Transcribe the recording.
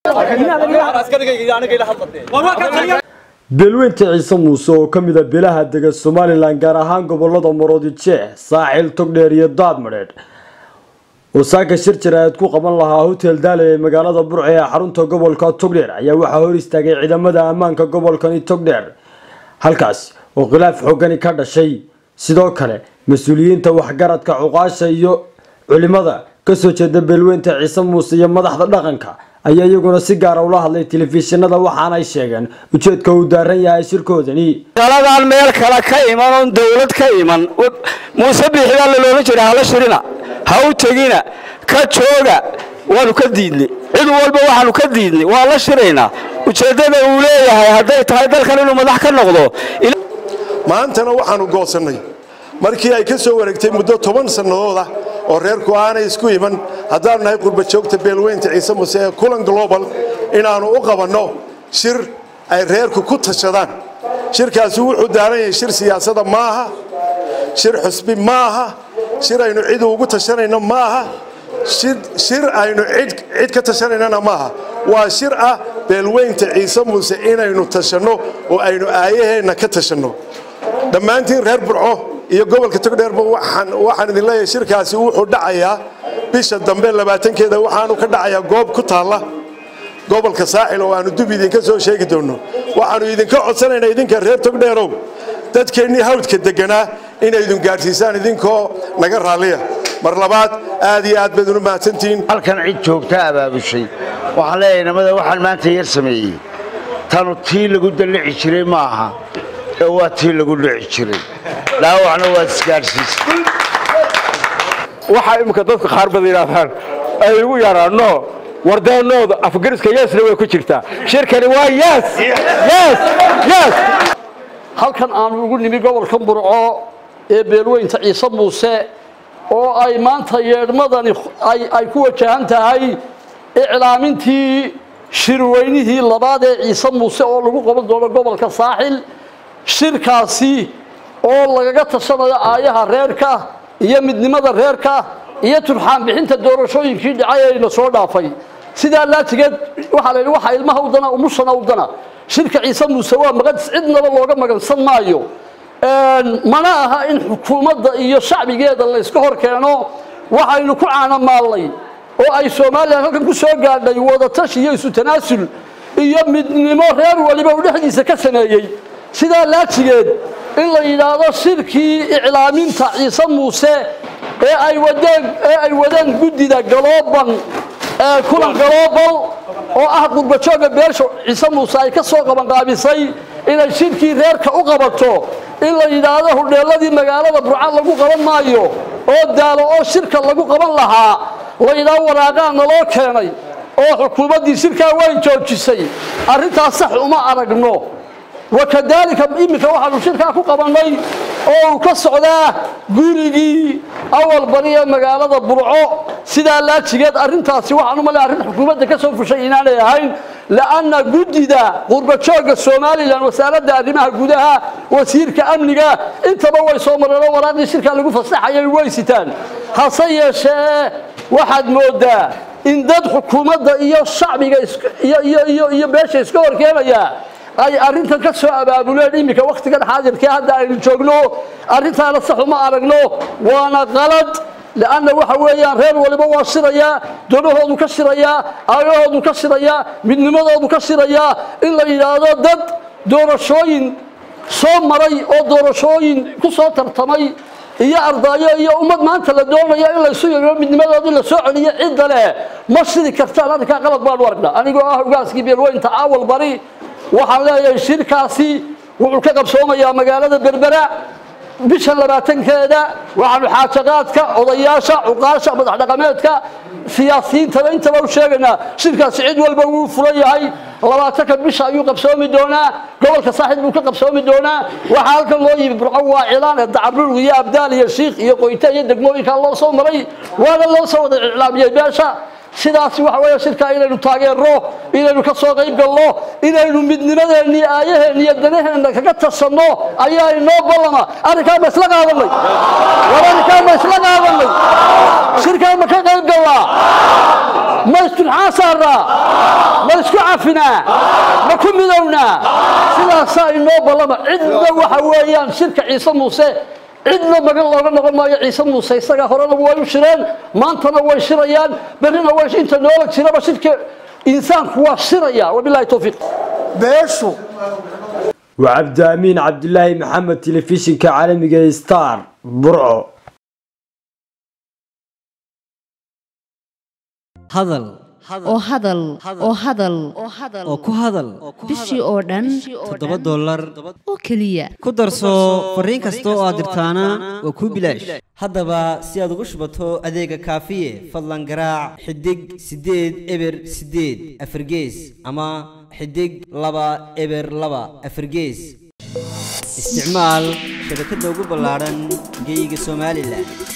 beelweynta ciise muuse oo ka mid a beelaha dega somalilan gaar ahaan gobolada maroodi jeex saaxil togdheer iyo daadmadheedh oo saaka shir jaraa'id ku qaban lahaa hotel daale ee magaalada burce ee xarunta gobolka togdheer ayaa waxaa hor istaagay ciidamada ammaanka gobolkani togdheer halkaas oo khilaaf xoogani ka dhashay sidoo kale mas-uuliyiinta waxgaradka cuqaasha iyo culimada kasoo jeeda beelweynta ciise muuse iyo madaxda dhaqanka ayaa iyaguna si gaara ula hadlay telefishinada waxaanay sheegeen ujeedka uu daaran yahay shirkoodani galadaan meel kale ka iman oon dawlad ka iman muuse biixibaa laloola jira hala shirina ha u tegina ka jooga waanu ka diidnay cid walba waxaanu ka diidnay waa la shiraynaa ujeeddada uu leeyahay hadday tahay dalkan inuu madax ka noqdo maantana waxaanu goosannay markii ay ka soo wareegtay muddo toban sannadood ah oo reerku aanay isku iman haddaanu nahay qurbajoogta beelweynta ciise muse ee kulan global inaannu u qabanno shir ay reerku ku tashadaan shirkaasi wuxuu daaran yahay shir siyaasada ma aha shir xusbi ma aha shir aynu cid ugu tashanayno ma aha shir aynu cid ka tashanaynana maaha waa shir ah beelweynta ciise muuse inaynu tashanno oo aynu aayaheenna ka tashanno dhammaantiin reer burco iyo gobolka togdheerba waxaan idin leeyahay shirkaasi wuxuu dhacayaa bisha dambe labaatankeeda waxaanu ka dhacayaa goob ku taalla gobolka saaxil oo aanu dub idinka soo sheegi doonno waxaanu idinka codsanaynaa idinka reer togdheerow dadkeennii hawdka deganaa inaydun gaadhsiisaan idinkoo naga raalliya mar labaad aad iyo aad bayd unu mahadsantihiin halkan cid joogta abaabushay waxaan leeyahay namada waxaan maanta yar sameeyey tanu tii lagu dallici jiray ma aha ee waa tii lagu dhici jiray dhaawacna waad isgaadhsiisay waxaa imminka dadka qaar bada yidhaahdaan ay igu yaraanno wardeennooda afgariska yeesna way ku jirtaa shirkani waa yes yes yes halkan aanu ugu nimi gobolka burco ee beelweynta ciise muuse oo ay maanta yeedhmadani ay ku wajahan tahay iclaamintii shirweynihii labaad ee ciise muuse oo lagu qaban doono gobolka saaxil shirkaasi oo lagaga tashanayo aayaha reerka iyo midnimada reerka iyo turxaan bixinta doorashooyinkii dhacay ayna soo dhaafay sidaa laatigeed waxaa la yidhi waxaa ilmaha udana umushana udana shirka ciise muuse waa maqadis cidnaba looga magansan maayo mana aha in xukuumadda iyo shacbigeeda layska hor keeno waxaynu ku caanamaallay oo ay somalilan halkan ku soo gaadhay wadatash iyo isu tanaasul iyo midnimo reer waliba uu dhexdiisa ka sameeyey sidaa laatigeed in la yidhaahdo shirkii iclaaminta ciise muuse ee ay wadeen ee ay wadeen guddida galooban ee kulan galoobal oo ah qurbajooga beesha ciise muuse ay ka soo qabanqaabisay inay shirkii reerka u qabato in la yidhaahdo hudheelladii magaalada burca lagu qaban maayo oo daalo oo shirka lagu qaban lahaa la yidhaahdo waraaqaa naloo keenay oo xukuumaddii shirkaa way joojisay arrintaas sax uma aragno wakadaalika iminka waxaanu shirkaa ku qabannay oo uu ka socdaa gurigii awal bari ee magaalada burco sidaa laajigeed arrintaasi waxaan u malay arrin xukuumadda ka soo fushay inaanay ahayn la'anna guddida qurbajooga somalilan wasaaradda arrimaha gudaha wasiirka amniga intaba way soo mareen oo waraaqdii shirkaa lagu fasaxayay way sitaan hase yeeshee waxaad moodaa in dad xukuumadda iyo shacbiga iyo beesha iska horkeenaya ay arrintan ka soo abaabuleen iminka wakhtigan xaadirkee hadda aynu joogno arrintaana sax uma aragno waana qalad leanna waxa weeyaan reer waliba waa shirayaa donahoodu ka shirayaa aagahoodu ka shirayaa midnimadoodu ka shirayaa in la yidhaahdo dad doorashooyin soo maray oo doorashooyin ku soo tartamay iyo ardaayo iyo ummad maanta la doonayo in laysu yeeyo midnimadoodii la soo celiyo cidda leh ma shiri kartaan arrinkaa qalad baanu aragnaa anigoo ah hogaaskii beelweynta awal bari waxaan leeyahay shirkaasi wuxuu ka qabsoomayaa magaalada berbera bisha labaatankeeda waxaanu xaajaqaadka odayaasha cuqaasha madax dhaqameedka siyaasiyiintaba intaba u sheegaynaa shirkaasi cid walba wuu furan yahay labaatanka bisha ayuu qabsoomi doonaa gobolka saaxib buu ka qabsoomi doonaa waxaa halkan loo yimi burco waa cilaan ee dacabrurg iyo abdaal iyo shiikh iyo qoyte iyo degmooyinkaa loo soo maray waana loo soo wada iclaamiyey beesha sidaasi waxa weeye shirkaa inaynu taageerno inaynu ka soo qayb galno inaynu midnimadeenna iyo aayaheenna iyo danaheenna kaga tashanno ayaa inoo ballama arrinkaa ma isla qaadanay war arrinkaa ma isla qaadanay shirkaa ma ka qayb gallaa ma isturxaan saarnaa ma cafinaa ma ku midownaa sidaasaa inoo ballama cidna waxa weeyaan shirka ciise muuse cidna magan looga noqon maayo ciise muuse isaga horena way u shireen maantana way shirayaan berrina way inta noola jiraba shirka insaanku waa shiraya wabilaahi towfiiq beeshu waa cabdiamiin cabdilaahi maxamed telefishinka caalamiga ee star burco hadal oo hadal oo hadal oo ku hadal bishii oo dhan toddoba dollar oo keliya ku darso fariin kasta oo aad dirtaana waa kuu bilaash haddaba si aad ugu shubato adeega kaafiye fadlan garaac xidig siddeed eber siddeed afargees ama xidig laba eber laba afargees isticmaal shabakadda ugu ballaadhan geyga somalilan